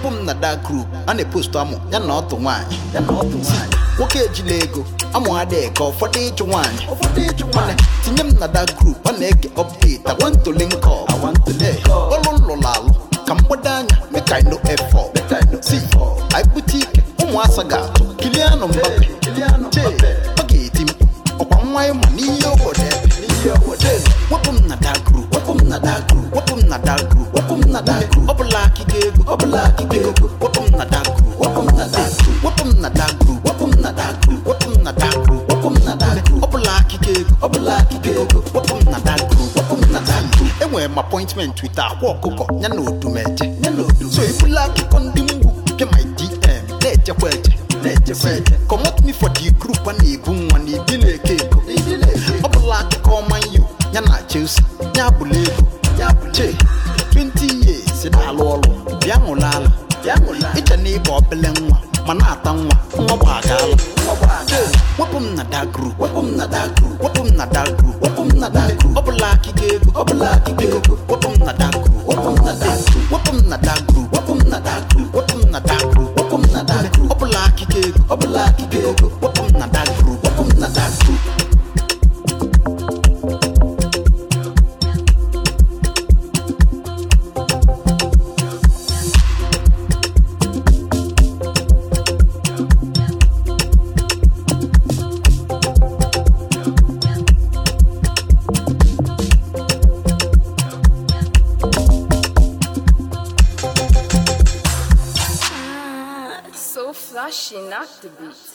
wepụ m na da group a na-epostu amụ ya na ọtụ nwaanyị ya na ọtụ nwaanyị nwoke ejila ego amụ adịghị ka ụfọdụ ịchụ nwaanyị ụfọdụ ịchụ nwaanyị tinye m na da group ọ na-ege update awantole nke awantole ọlụ lụrụ alụ ka mgbado anya make I no effort si anyị bute ike ụmụasa ga-atụ kilianụ mbape che ọ ga-eti mkpu ọkwa nwa ịma n'ihe obodo ebe wepụ m na da group wepụ m na da group wepụ m na da group wepụ m na da group ọ bụla akịga ego ọ bụla akịga ego wepụ m na da group wepụ m na da group wepụ m na da group wepụ m na da group wepụ m na da group wepụ m na da group ọ bụla akịga ego ọ bụla akịga ego wepụ m na da group wepụ m na da group enwere m appointment with akwa ọkụkọ ya na odumeje ya na odumeje so ebula akụkọ ndị mgbu pịa my dm na-echekwa eche na-echekwa eche comot me for the group a na-ebu nwa na ibi na-eke ego ọ bụla akụkọ ọma yu ya na chelsea ya bụla ego ya bụ che 20 years na-alụ ọrụ bịa ṅụrụ ala iche na ịba obele nwa ma na-ata nwa nwa gbagala wepụ m na da group wepụ m na da group wepụ m na da group wepụ m na da group ọ bụla akịga ego ọ bụla akịga ego wepụ m na da group wepụ m na da group wepụ m na da group wepụ m na da group wepụ m na da group wepụ m na da group ọ bụla akịga ego ọ bụla akịga ego wepụ m na da group wepụ m na da group So flashy, not the beat.